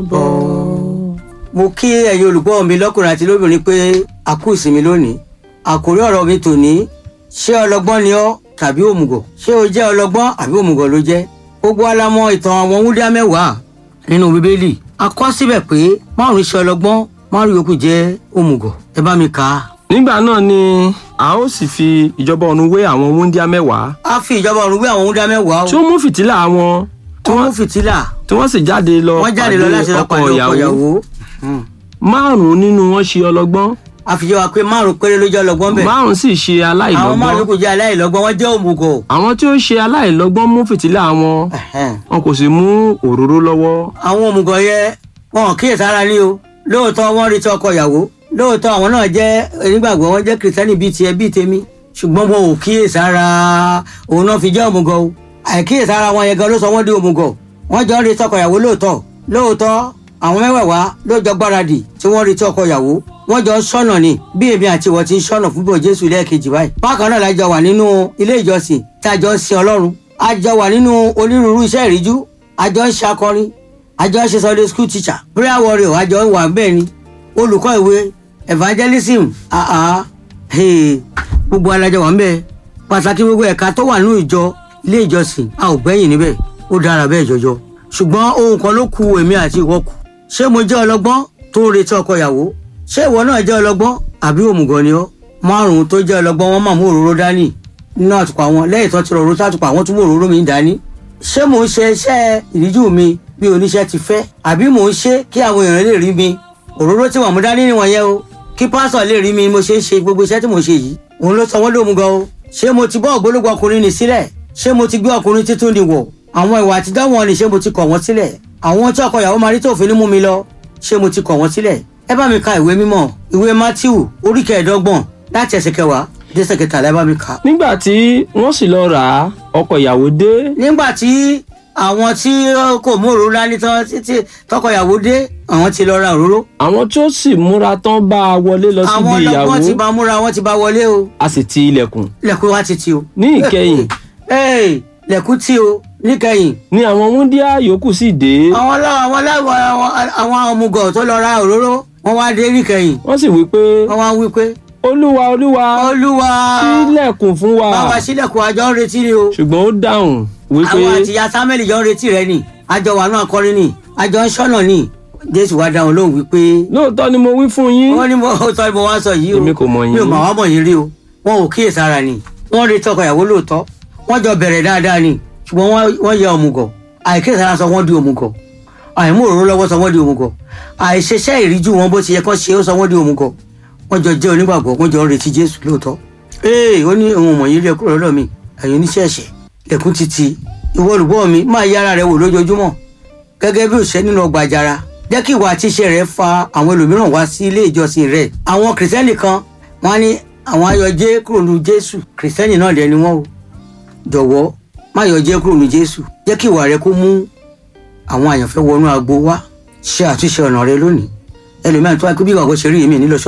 bọ̀. mo kí ẹ̀yin olùgbọ́ mi lọ́kùnrin àti lóbìnrin pé a kú ìsinmi lónìí àkórí ọ̀rọ̀ mi tòní ṣé ọlọ́gbọ́n ni ọ́ tàbí òmùgọ̀ ṣé o jẹ́ ọlọ́gbọ́n àbí òmùgọ̀ ló jẹ́ gbogbo wa la mọ̀ ìtàn àwọn wúndíá mẹ́wàá nínú bíbélì a kọ síbẹ̀ pé márùn-ún ṣe ọlọ́gbọ́n márùn-ún yòókù jẹ́ òmùgọ̀ ẹ bá mi kà á. nígbà náà ni a ó sì fi ìjọba ọ̀run wé àwọn wúńdíá mẹ́wàá a fi ìjọba ọ̀run wé àwọn wúndíá mẹ́wàá o tí ó mú fìtílà wọn tí wọ́n wọ́n mú fìtílà tí wọ́n sì jáde lọ wọ́n jáde lọ láti lọ pàdé ọkọ ìyàwó márùn-ún nínú wọn ṣe ọlọ́gbọ́n a fi jẹ́ wa pé márùn-ún péré ló jẹ́ ọlọ́gbọ́n bẹ̀ márùn-ún sì ṣe àwọn aláìlọ́gbọ́n márùn-ún yòókù jẹ́ aláìlọ́gbọ́n wọ́n jẹ́ òmùgọ̀ àwọn tí ó ṣe aláìlọ́gbọ́n mú fìtílà wọn Ẹ̀hẹ́n. wọn kò sì mú òróró lọ́wọ́ àwọn òmùgọ̀ yẹ wọn ò kíyèsára ní o lóòótọ́ wọ́n retí ọkọ ìyàwó lóòótọ́ àwọn náà jẹ́ onígbàgbọ́ wọn jẹ́ kìrìsìtẹ́nì bíi tiẹ̀ bíi tèmi ṣùgbọ́n wọn ò kíyèsára òun náà fi jẹ́ òmùgọ̀ o àìkíyèsára wọn yẹn gan ló sọ wọ́n di òmùgọ̀ wọ́n jọ ń retí ọkọ ìyàwó lóòótọ́ lóòótọ́ àwọn mẹ́wẹ̀ẹ̀wá ló jọ gbáradì tí wọ́n retí ọkọ ìyàwó wọ́n jọ ń ṣọ́nà ni bí èmi àti ìwọ ti ń ṣọ́nà fún bò jésù lẹ́ẹ̀kejì báyìí bákan náà la jọ wà nínú ilé ìjọsìn tí a jọ ń sin ọlọ́run a jọ wà nínú onírúurú iṣẹ́ ìríjú a jọ ń ṣe akọrin a jọ ń ṣe sunday school teacher prayer warrior a jọ ń wà bẹ́ẹ̀ ni olùkọ́ ìwé evangelism àá hey, gbogbo alájọ wà ń bẹ́ẹ̀ pàtàkì gbogbo ẹ̀ka tó wà nínú ìjọ ilé ìjọsìn a ò gbẹ́yìn níbẹ̀ ó dára bẹ́ẹ̀ jọjọ ṣùgbọ́n ohun kan ló ku èmi àti ìwọ kù ṣé mo jẹ́ ọlọ́gbọ́n tó ń retí ọkọ ìyàwó ṣé ìwọ náà jẹ́ ọlọ́gbọ́n àbí òmùgọ̀ ni ọ́ márùn-ún tó jẹ́ ọlọ́gbọ́n wọn máa mú òróró dání nínú àtùpà wọn lẹ́yìn tó ti rọrùn sátùpà wọn tún mú òróró mi dání ṣé mò ń ṣe iṣẹ́ ìríjú mi bí oníṣẹ́ ti fẹ́ àbí mò ń ṣe kí àwọn èèyàn lè rí mi òróró tí wọ́n mú dání nìwọ̀n yẹn o kí pásọ̀ lè rí mi mo ṣe ń ṣe gbogbo iṣẹ́ tí mo ṣe yìí òun ló sọ wọ́n lómùgọ̀ o ṣé mo ti bọ́ ògbólógbò ọkùnrin nì sílẹ̀ ṣé mo ti gbé ọkùnrin títún ni wọ̀ àwọn ìwà àtijọ́ wọn ni ṣé mo ti kọ̀ wọ́n sílẹ̀ àwọn tí ọkọ ìyàwó máa rí tó fi ní mú mi lọ ṣé mo ti kọ̀ wọ́n sílẹ̀ ẹ bá mi ka ìwé mímọ́ ìwé matthew orí kẹẹ̀ẹ́dọ́gbọ̀n láti ẹsẹ̀ kẹwàá dé ẹsẹ̀ kẹtàlá ẹ bá mi kà. nígbà tí wọ́n sì lọ rà á ọkọ ìyàwó dé nígbà tí àwọn tí kò mú òróró dání tán títí tọkọ ìyàwó dé àwọn ti lọ ra òróró àwọn tí ó sì múra tán bá a wọlé lọ síbi àwọn ìyàwó ọlọ́gbọ́n ti bá múra wọn ti bá wọlé o a sì ti ilẹ̀kùn lẹ̀kùn wa ti ti o. ní ìkẹyìn Hey, lẹ̀kùn tí o níkẹyìn ni àwọn wúńdíá yòókù sì dé àwọn ọlọ́wọ́ àwọn aláwọ̀ àwọn àwọn ọmọgọ̀ tó lọ ra òróró wọn wá dé níkẹyìn wọ́n sì wí pé wọn wá wí pé olúwa olúwa olúwa ṣílẹ̀kùn fún wa bàbá sílẹ̀kùn àjọ ń retí ni o ṣùgbọ́n ó dáhùn wípé àwọn àti ìyá samuel jọ ń retí rẹ ni àjọ wà náà kọrin ni àjọ ń ṣọ́nà ni jésù wá dáhùn lóhùn wípé lóòótọ́ ni mo wí fún yín wọ́n ní mo sọ ni mo wá sọ yìí o Èmi kò mọ̀ yín. mi ò mà wá mọ̀ yín rí o wọn ò kíyèsára ni wọ́n retí ọkọ ìyàwó lóòótọ́ wọ́n jọ bẹ̀rẹ̀ dáadáa ni ṣùgbọ́n wọ́n- wọ́n yẹ òmùgọ̀ àìkíyèsára sọ wọ́n di òmùgọ̀ àìmú òróró lọ́wọ́ sọ wọ́n di òmùgọ̀ àìṣeṣẹ́ ìríjú wọn bó ti yẹ kán ṣe ó sọ wọ́n di òmùgọ̀ wọ́n jọ jẹ́ onígbàgbọ́ wọ́n jọ ń retí jésù lóòótọ́ ee ó ní òun mọ̀ yín rí ẹ kúrò lọ́dọ̀ mi ẹ̀yin oníṣẹ́ ẹ̀ṣẹ̀ lẹ́kùn títí ìwọ olùgbọ́ mi máa yí ara rẹ wò lójoojúmọ́ gẹ́gẹ́ bí òṣìṣẹ́ nínú ọgbà àjàrà jẹ́ kí ìwà àti iṣẹ́ rẹ fa àwọn ẹlòmíràn wá sí ilé ìjọsìn rẹ àwọn kìrìsìtẹ́nì kan wọ́n á ní àwọn ayọ̀jẹ́ kúrò ní jésù kìrìsìtẹ́nì náà dẹ̀ ni wọ́n o jọ̀wọ́ má yọjẹ́ kúrò ní jésù jẹ́ kí ìwà rẹ kó mú àwọn àyànfẹ́ wọnú agbo wá ṣe àtúnṣe ọ̀nà rẹ lónìí ẹlòmíràn tó wá pé bí ìwà kò ṣe rí èmi nílò